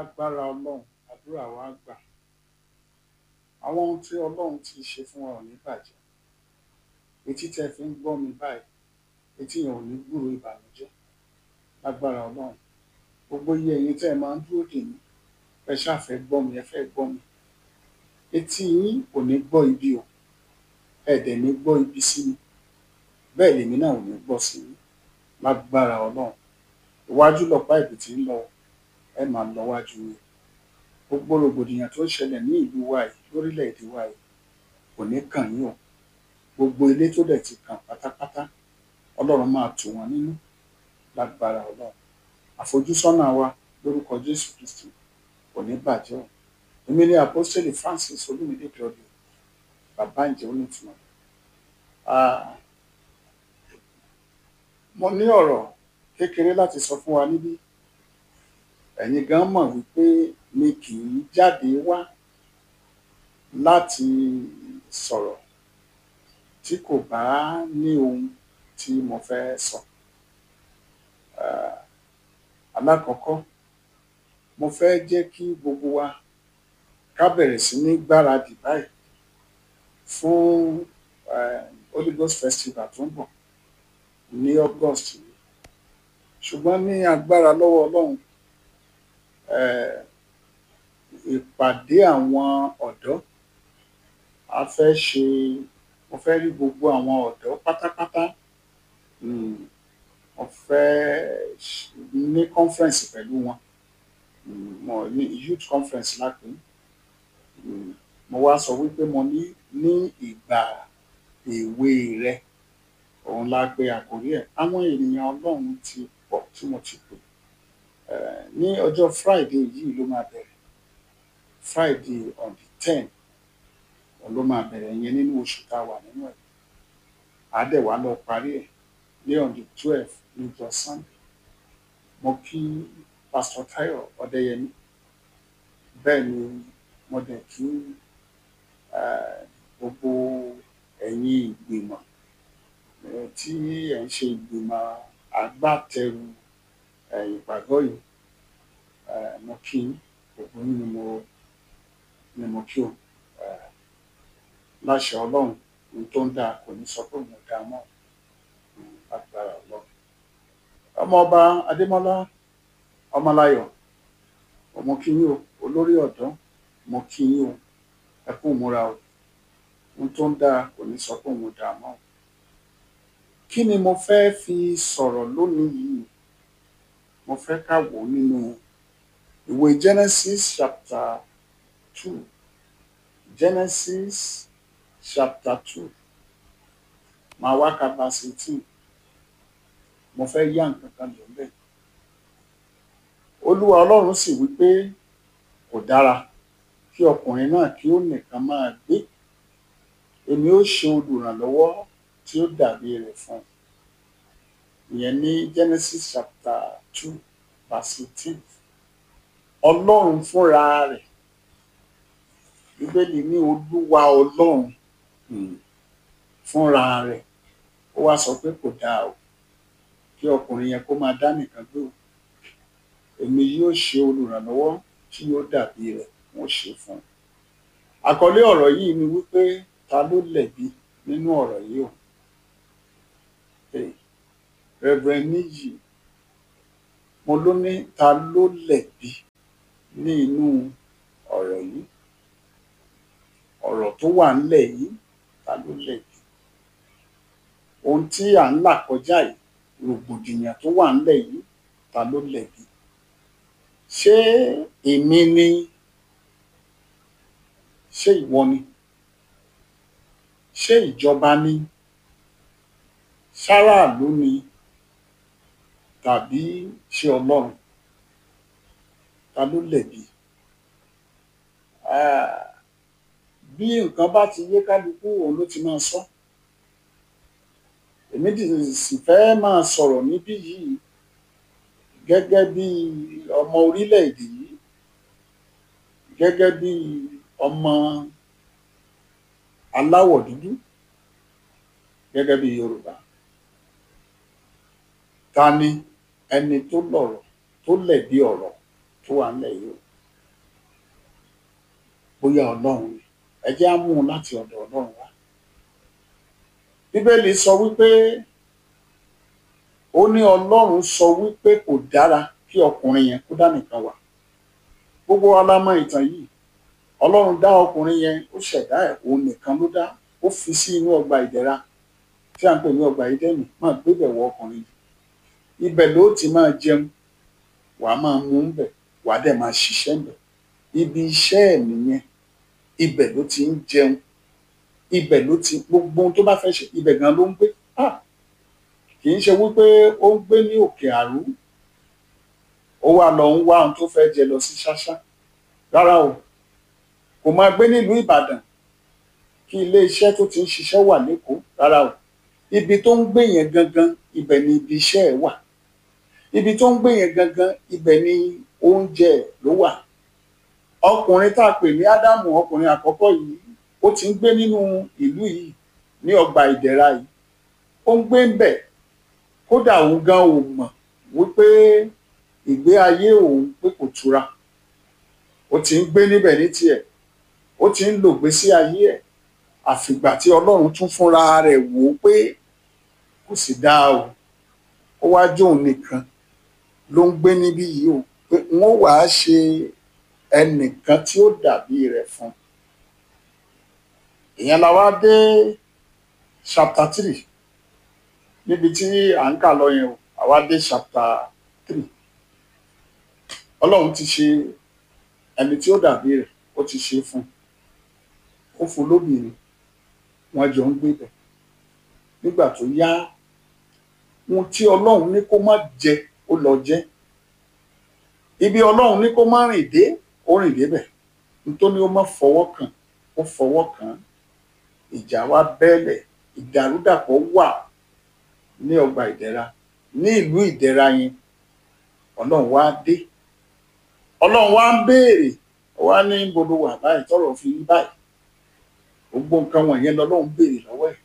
lágbára ọlọ́run àdúrà wa gbà àwọn ohun tí ọlọ́run ti ṣe fún wa ò ní bàjẹ́ etí tẹ́ fi ń gbọ́ mi báyìí etí yẹn ò ní gbúrò ìbànújẹ́ lágbára ọlọ́run gbogbo iye ẹ̀yin tẹ́ ẹ máa ń dúró dè mí ẹ ṣàfẹ́ gbọ́ mi ẹ fẹ́ gbọ́ mi etí yín kò ní gbọ́ ibi o ẹ dẹ̀ ní gbọ́ ibi sí mi bẹ́ẹ̀ lèmi náà ò ní gbọ́ sí yín lágbára ọlọ́run iwájú lọ̀pá ìbí tí ń lọ ẹ máa lọ wájú mi gbogbo rògbòdìyàn tó ń ṣẹlẹ̀ ní ìlú wa yìí lórílẹ̀‐èdè wa yìí kò ní kàn yín o gbogbo ilé tó dẹ̀ ti kàn pátápátá ọlọ́run máa tù wọ́n nínú lágbára ọlọ́run àfojúsọ́nà wa lórúkọ jésù kristi kò ní bàjẹ́ o èmi ní apostoli francis olúmídé claudio bàbá ìjẹ́ onítùmọ̀ mo ní ọ̀rọ̀ kékeré láti sọ fún wa níbí ẹ̀yin gan mọ̀ wípé mi kì í jáde wá láti sọ̀rọ̀ tí kò bá ní ohun tí mo fẹ́ sọ. Alákọ̀ọ́kọ́ mo fẹ́ jẹ́ kí gbogbo wa ká bẹ̀rẹ̀ sí ní gbáradì báyìí fún Holy Ghost Festival tó ń bọ̀ ní August yìí ṣùgbọ́n ní agbára lọ́wọ́ Ọlọ́run ìpàdé àwọn ọ̀dọ́ a fẹ́ ṣe mo fẹ́ rí gbogbo àwọn ọ̀dọ́ pátápátá mo fẹ́ ní conference pẹ̀lú wọn mo ní youth conference lápè mo wá sọ wípé mo ní ní ìgbà èwe rẹ òun la pe àkórí ẹ̀ àwọn ènìyàn Ọlọ́run ti pọ̀ tí mo ti pè ní ọjọ́ Friday yìí ló máa bẹ̀rẹ̀ Friday on the ten òun ló máa bẹ̀rẹ̀ yẹn nínú oṣù tá a wà nínú ẹ̀ á dẹ̀ wá lọ parí ẹ̀ ní on the twelve ní ọjọ́ Sunday mo kí Pastor Tayo Ọdẹ́yẹmí bẹ́ẹ̀ ni mo dẹ̀ kí gbogbo ẹ̀yin ìgbìmọ̀ tí ẹ̀ ń ṣe ìgbìmọ̀ agbátẹrù ìpàgọ́ yìí mo kí gbogbo yín ni mo ni mo kí o láṣẹ Ọlọ́run ohun tó ń dáa kò ní sọ pé òun ò dáa mọ́ agbára Ọlọ́run ọmọọba Adémọ́lá Ọmọláyọ̀ mo kí yín o olórí ọ̀dọ́ mo kí yín o ẹ kú ìmúra o ohun tó ń dáa kò ní sọ pé òun ò dáa mọ́ kí ni mo fẹ́ fi sọ̀rọ̀ lónìí yìí mo fẹ́ ká wò nínú ìwé Genesis chapter two Genesis chapter two màá wá ka verse eighteen mo fẹ́ yá nǹkan kan lò bẹ́ẹ̀ Olúwa Ọlọ́run sì wí pé kò dára kí ọkùnrin náà kí ó nìkan máa gbé èmi ó ṣe olùrànlọ́wọ́ tí ó dàbí rẹ̀ fún un ìyẹn ní Genesis chapter two verse eighteen Ọlọ́run fúnra rẹ̀ Bíbélì ní Olúwa Ọlọ́run fúnra rẹ̀ ó wá sọ pé kò dáa o kí ọkùnrin yẹn kó máa dá nìkan gbé o èmi yóò ṣe olùrànlọ́wọ́ tí yóò dàbí rẹ̀ wọ́n ṣe fún un àkọlé ọ̀rọ̀ yìí ni wípé ta ló lẹ̀bi nínú ọ̀rọ̀ yìí o Reverend Níyì mo ló ní ta ló lẹ̀bi ní inú ọ̀rọ̀ yìí ọ̀rọ̀ tó wà ńlẹ̀ yìí ta ló lẹ̀bi ohun tí à ń là kọjá yìí rògbòdìyàn tó wà ńlẹ̀ yìí ta ló lẹ̀bi ṣé èmi ni ṣé ìwọ ni ṣé ìjọba ni ṣáráàlú ni tàbí ṣé Ọlọ́run ta ló lẹ̀bi bí nǹkan bá ti yé kálukú òun ló ti máa sọ èmi sì fẹ́ máa sọ̀rọ̀ níbí yìí gẹ́gẹ́ bí ọmọ orílẹ̀-èdè yìí gẹ́gẹ́ bí ọmọ aláwọ̀ dúdú gẹ́gẹ́ bí Yorùbá ta ni ẹni tó lọ̀rọ̀ tó lẹ̀bi ọ̀rọ̀ tó wà nílẹ̀ yìí o bóyá ọlọ́run ni ẹ jẹ́ á mú un láti ọ̀dọ̀ ọlọ́run wá bíbélì sọ wípé ó ní ọlọ́run sọ wípé kò dára kí ọkùnrin yẹn kó dá nìkan wà gbogbo wa la mọ̀ ìtàn yìí ọlọ́run dá ọkùnrin yẹn ó ṣẹ̀dá ẹ̀ òun nìkan ló dá ó fi sí inú ọgbà ìdẹ̀ra tí à ń pè ní ọgbà ìdẹ́nì máa gbébẹ̀ wọ ọkùnrin yìí ibẹ̀ ló ti máa jẹun wàá máa mú un bẹ̀ wàá dẹ̀ máa ṣiṣẹ́ bẹ̀ ibi iṣẹ́ ẹ̀ nìyẹn ibẹ̀ ló ti ń jẹun ibẹ̀ ló ti gbogbo ohun tó bá fẹ́ ṣe ibẹ̀ gan ló ń gbé ah kì í ṣe wípé ó ń gbé ní òkè àrú ó wá lọ ń wá ohun tó fẹ́ jẹ lọ sí ṣáṣá rárá o kò máa gbé nílùú ìbàdàn kí ilé iṣẹ́ tó ti ń ṣiṣẹ́ wà lẹ́kọ̀ọ́ rárá o ibi tó ń gbé yẹn gangan ibẹ̀ ni ibi iṣẹ́ ẹ̀ wà ibi tó ń gbé yẹn gangan ibẹ̀ ni oúnjẹ ẹ̀ ló wà ọkùnrin tá a pè ní ádámù ọkùnrin àkọ́kọ́ yìí ó ti ń gbé nínú ìlú yìí ní ọgbà ìdẹ̀ra yìí ó ń gbé ń bẹ̀ kódà òun gan ò mọ̀ wípé ìgbé ayé òun pé kò tura ó ti ń gbé níbẹ̀ ní tiẹ̀ ó ti ń lògbé sí ayé ẹ̀ àfìgbà tí ọlọ́run tún fúnra rẹ̀ wò ó pé kò sì dáa o ó wá jóun nìkan ló ń gbé níbí yìí o pé wọ́n wàá ṣe ẹnìkan tí ó dàbí rẹ̀ fún ìyẹn la wá dé chapter three níbi tí à ń kà lọ yẹn o àwa dé chapter three ọlọ́run ti ṣe ẹni tí ó dàbí rẹ̀ ó ti ṣe fún ó fún lóbìnrin wọn jọ ń gbé bẹ̀ nígbà tó yá ohun tí ọlọ́run ní kó má jẹ ó lọ jẹ ibi ọlọ́run ní kó má rìn dé ó rìn débẹ̀ nítorí ó má fọwọ́ kàn ó fọwọ́ kàn ìjà wa bẹ́ẹ̀lẹ̀ ìdàrúdàpọ̀ wà ní ọgbà ìdẹ̀ra ní ìlú ìdẹ̀ra yẹn ọlọ́run wá dé ọlọ́run wá ń béèrè wá ní gbogbo wà báyìí tọ́rọ̀ fi rí báyìí gbogbo nǹkan wọ̀nyẹn lọ́lọ́run béèrè lọ́wọ́ ẹ̀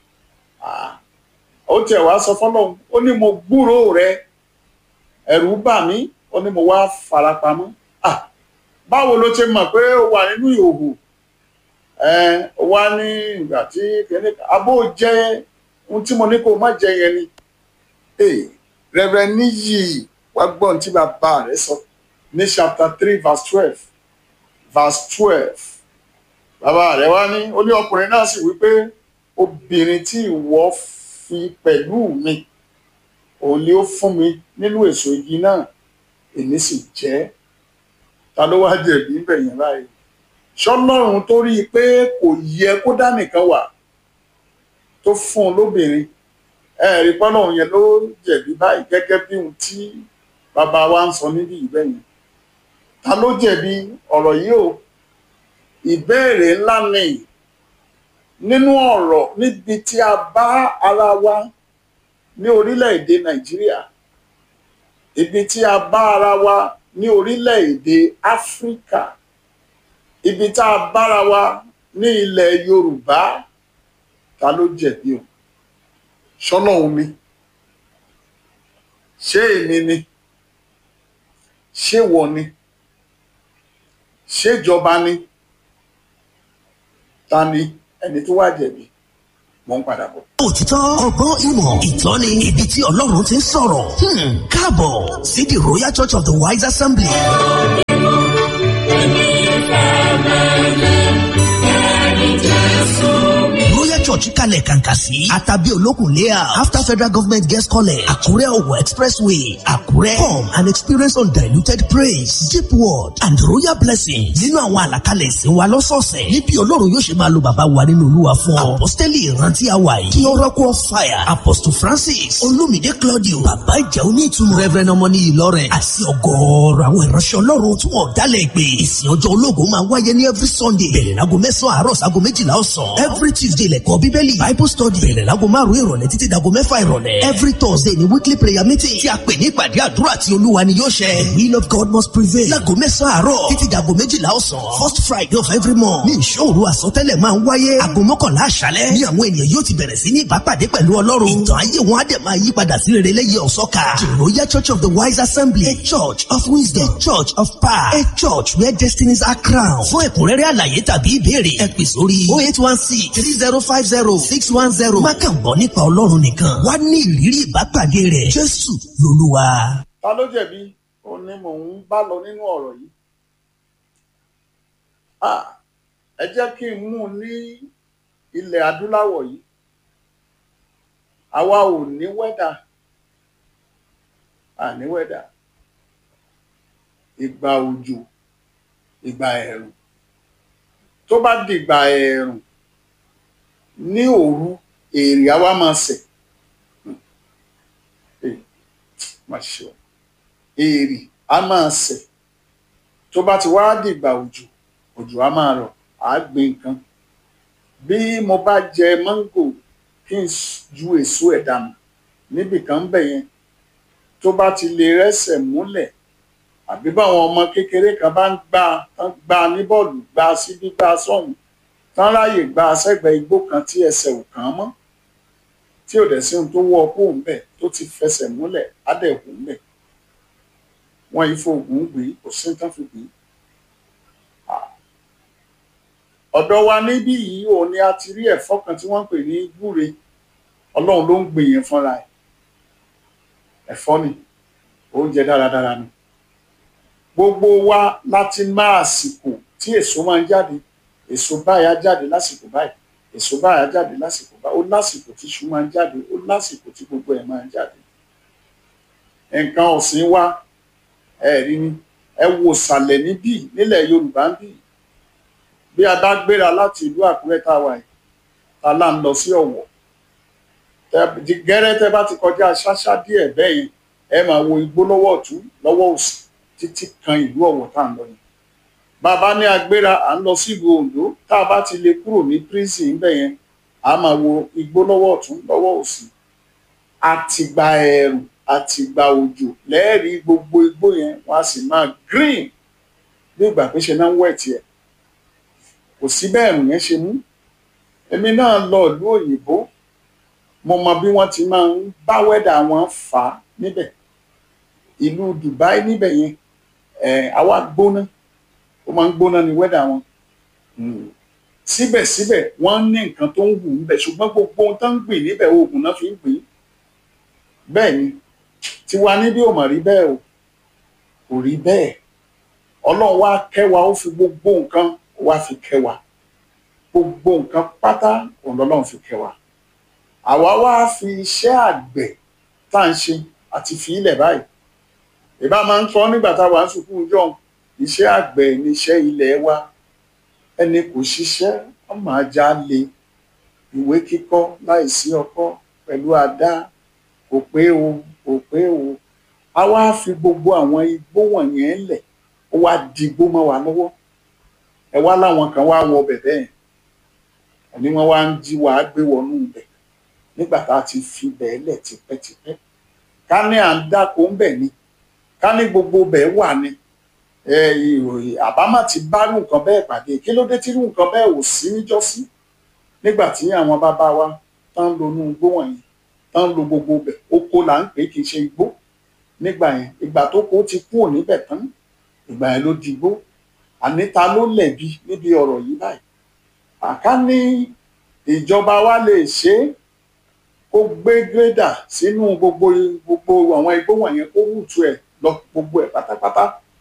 ó tiẹ̀ wá sọ fọ́lọ́run ó ní mo gbúrò rẹ ẹ̀rù bà mí ó ní mo wá farapamọ́ báwo ló ṣe mọ̀ pé ó wà nínú ìhòòhò ó wá ní ìgbà tí kìíní abó jẹ ohun tí mo ní kó má jẹ yẹn ni rẹ̀rẹ̀ níyì wá gbọ́n tí bàbá rẹ̀ sọ ní chapter three verse twelve verse twelve bàbá rẹ̀ wá ní ó ní ọkùnrin náà sì wípé obìnrin tí ìwọ fi pẹ̀lú mi òun ni ó fún mi nínú èso igi náà èmi sì jẹ ta ló wá jẹ̀bi níbẹ̀ yẹn báyìí ṣọlọ́run tó rí i pé kò yẹ kó dá nìkan wà tó fún un lóbìnrin ẹ rí pọ́nlọ́run yẹn ló jẹ̀bi báyìí gẹ́gẹ́ bí ohun tí bàbá wa ń sọ níbí ìbẹ̀ yẹn ta ló jẹ̀bi ọ̀rọ̀ yìí o ìbéèrè ńlá ni nínú ọ̀rọ̀ níbi tí a bá ara wa ní orílẹ̀-èdè nàìjíríà ibi tí a bá ara wa ní orílẹ̀-èdè áfíríkà ibi tá a bára wa ní ilẹ̀ yorùbá ta ló jẹ̀bi o ṣọlọ́run ni ṣé èmi ni ṣé wọ ni ṣéjọba ni ta ni ẹni tó wá jẹ̀bi mo ń padà bọ̀. òtítọ́ ọgbọ́n ìmọ̀ ìtọ́ni ibi tí ọlọ́run ti ń sọ̀rọ̀ káàbọ̀ sí the royal church of the wise assembly. royal church kalẹ̀ kàǹkà sí àtàbí olókùn layout after federal government guest college àkúrẹ́ ọ̀wọ̀ expressway àkúrẹ́ come and experience undiluted praise deep word and royal blessing nínú àwọn àlàkalẹ̀ ìsìn wa lọ́sọ̀ọ̀sẹ̀ níbi ọlọ́run yóò ṣe máa lo bàbá wa nínú olúwa fún ọ apostoli ìrántí àwa yìí kí oracle of fire apostle francis olumide claudio bàbá ìjà onítùnú reverend ọmọní ìlọrin àti ọgọ́ọ̀rọ̀ àwọn ìránṣẹ́ ọlọ́run tí wọ́n dálẹ̀ pé ìsìn ọjọ́ ológun máa wáyé ní every sunday bẹ̀rẹ̀ láago mẹ́sàn-án àárọ̀ sáago méjìlá ọ̀sán every tuesday lẹ́kọ̀ọ́ bíbélì bible study bẹ̀rẹ̀ láago márùn-ún ìrọ̀lẹ́ títí dago mẹ́fà ìrọ̀lẹ́ every thursday ni weekly prayer meeting tí a pè ní ìpàdé àdúrà tí olúwa ni yóò ṣẹ. the will of God must prevail. láago mẹ́sàn-án àárọ̀ títí dàgò méjìlá ọ̀sán. first friday of every month ní ìṣòro àsọtẹ́lẹ̀ máa ń wáyé. aago mọ́kànlá àṣálẹ́ ní àwọn ènìyàn yóò ti bẹ̀rẹ̀ sí ní ìbápàdé pẹ̀lú ọlọ́run. ìtàn ayé wọn á dẹ̀ máa yí padà sí rere lẹ́yìn ọ̀sọ́ka. the royal church of the wise assembly a church of wisdom a church of power a church where destinies are crowned. fún ẹ̀kúnrẹ́rẹ́ àlàyé tàbí ìbéèrè ẹ pè sórí oh eight one six three zero five zero six one zero. má kàn gbọ́ nípa ọlọ́run nìkan wá ní ìrírí ìbápàdé rẹ̀ jésù lolúwa. ta ló jẹ̀bi òun ni mò ń bá lọ nínú ọ̀rọ̀ yìí Ah, ẹ jẹ́ kí n mú un ní ilẹ̀ adúláwọ̀ yìí àwa ò ní wẹ́dà à ní wẹ́dà ìgbà òjò ìgbà ẹ̀rùn tó bá dìgbà ẹ̀rùn ní òru èrè àwa máa sẹ̀ Eh, má ṣe o èrè á máa sẹ̀ tó bá ti wá dìgbà òjò òjò á máa rọ̀ á gbin nǹkan bí mo bá jẹ máńgò kí n s- ju èso ẹ̀ dànù níbì kan ń bẹ̀ yẹn tó bá ti lè rẹ́sẹ̀ múlẹ̀ àbí báwọn ọmọ kékeré kan bá ń gbá tán gbá ní bọ́ọ̀lù gbá síbí gbá sọ́hùn tán ráàyè gbá sẹ́gbẹ̀ẹ́ igbó kan tí ẹsẹ̀ ò kàn án mọ́ tí ò dẹ̀ sí ohun tó wọ́ ọ kó ń bẹ̀ tó ti fẹsẹ̀ múlẹ̀ á dẹ̀ hù ń bẹ̀ wọ́n yìí fòògùn gbé kò sí ní tán fi gbé ọ̀dọ̀ wa níbí yìí òun ni a ti rí ẹ̀fọ́ kan tí wọ́n ń pè ní gbúre ọlọ́run ló ń gbìn yẹn fúnra ẹ̀ ẹ̀fọ́ ni oúnjẹ dáradára ni gbogbo wa láti máa àsìkò tí èso máa ń jáde èso báyìí á jáde lásìkò báyìí èso báyìí á jáde lásìkò báyìí ó lásìkò tí iṣu máa ń jáde ó lásìkò tí gbogbo ẹ̀ máa ń jáde nǹkan ọ̀sìn wa ẹ̀rí ni ẹ wo ìsàlẹ̀ níbí nílẹ̀ yorùbá ń bì bí a bá gbéra láti ìlú àkúrẹ́ tá a wà yìí ta là ń lọ sí ọ̀wọ̀ Tẹ- di- gẹ́rẹ́ tẹ́ bá ti kọjá ṣáṣá díẹ̀ bẹ́ẹ̀ yẹn ẹ máa wo igbó lọ́wọ́ ọ̀tún lọ́wọ́ òsì títí kan ìlú ọ̀wọ̀ tá à ń lọ yẹn bàbá ní agbéra à ń lọ sílùú oǹdó tá a bá ti lè kúrò ní prison ń bẹ̀ yẹn a máa wo igbó lọ́wọ́ ọ̀tún lọ́wọ́ òsì àtìgbà ẹ̀rùn àtìgbà òjò lẹ́ẹ̀rí gbogbo igbó yẹn wọ́n á sì máa green bí ìgbà pé ṣe náà ń wẹ̀ tiẹ̀ kò sí bẹ́ẹ̀ ẹ̀rùn yẹn ṣe mú èmi náà lọ ìlú òyìnbó mo mọ bí wọ́n ti máa ń bá wẹ́dà wọn fà á níbẹ̀ ìlú Dubai níbẹ̀ yẹn ẹ̀ àwa gbóná ó máa ń gbóná ní wẹ́dà wọn Mm. síbẹ̀síbẹ̀ wọ́n ní nǹkan tó ń wù níbẹ̀ ṣùgbọ́n gbogbo ohun tó ń gbìn níbẹ̀ oògùn náà fi ń gbìn bẹ́ẹ̀ ni tiwa níbí ò mà rí bẹ́ẹ̀ o kò rí bẹ́ẹ̀ ọlọ́run wá kẹwàá ó fi gbogbo nǹkan wá fi kẹwàá gbogbo nǹkan pátá òun lọ́lọ́run fi kẹwàá àwa wá fi iṣẹ́ àgbẹ̀ tá à ń ṣe àti fi ilẹ̀ báyìí ìbá máa ń sọ nígbà tá a wà ń sùkúrú jọ iṣẹ́ àgbẹ̀ níṣẹ́ ilẹ̀ wa ẹni kò ṣiṣẹ́ wọ́n máa já lé ìwé kíkọ́ láìsí ọkọ́ pẹ̀lú àdá kò pé o kò pé o a wá fi gbogbo àwọn igbó wọ̀nyẹn lẹ̀ ó wá di igbó mọ́ wa lọ́wọ́ ẹ wá láwọn kan wá wọ bẹ̀ bẹ́ẹ̀ ẹni wọ́n wá ń jí wàá gbé wọnú ibẹ̀ nígbà tá a ti fi bẹ́ẹ̀ lẹ̀ tipẹ́tipẹ́ ká ní à ń dáko ń bẹ̀ ni ká ní gbogbo bẹ́ẹ̀ wà ni ẹ ìròyìn àbámà ti bá irú nǹkan bẹ́ẹ̀ pàdé kí ló dé tí irú nǹkan bẹ́ẹ̀ ò sí níjọ́sí nígbà tí àwọn bàbá wa tán ń lo inú igbó wọ̀nyí tán ń lo gbogbo bẹ̀ oko là ń pè é kì í ṣe igbó nígbà yẹn ìgbà tó kó ti kúrò níbẹ̀ tán ìgbà yẹn ló di igbó àní ta ló lẹ̀bi níbi ọ̀rọ̀ yìí báyìí àká ní ìjọba wa lè ṣe é kó gbé gírèdà sínú gbogbo gbogbo àwọn igbó wọ̀nyẹn kó wùtú ẹ̀ lọ gbogbo ẹ̀ pátápátá